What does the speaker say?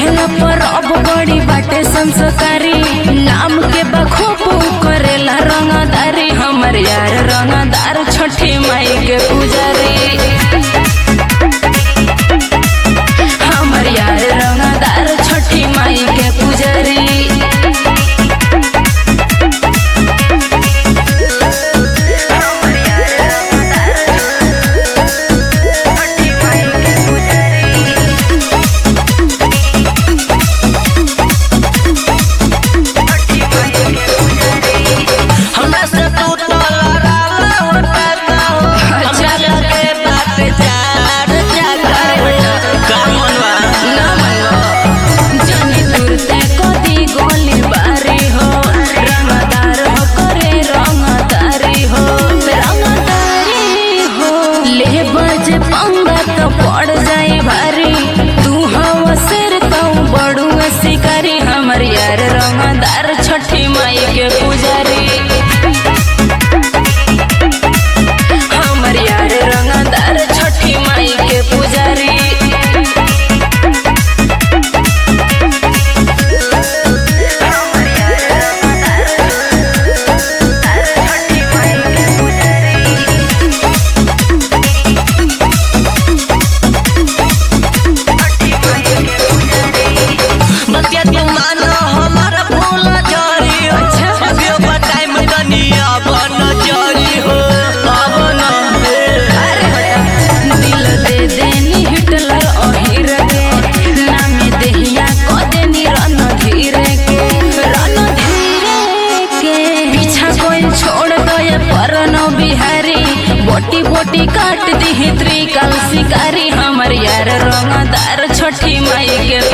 कहेला पर अब बड़ी बाटे संस्कारी नाम के बखूब करेला रंगदारी हमर यार रंगदार छठी माई के पुजारी हमर यार रंगदार छठी माई के पुजारी हमरा से तू तो लड़ाला उड़ता हो हमरा लगे बात चार जाता हो का मनवा ना मनो जानी तुरते कदी गोली बारी हो रंगदार हो करे रंगदारी हो रंगदारी हो ले बजे पंगा तो पड़ जाए भारी तू हवा सिर तो बड़ू शिकारी हमर यार रंगदार छठी माई के पुजारी हमर यार रंगदार छठी माई के पुजारी बतिया तू मानो हमारा फूल जरी हो अच्छा। अभियो बताई में कनिया बन जरी हो अब न दिल दे देनी हिटलर अहिर के नामे देहिया क देनी रन धीरे के रन धीरे के पीछा कोई छोड़ दे परन बिहारी बोटी बोटी काट दी त्रिकाल शिकारी हमर यार रंगदार छठी माई के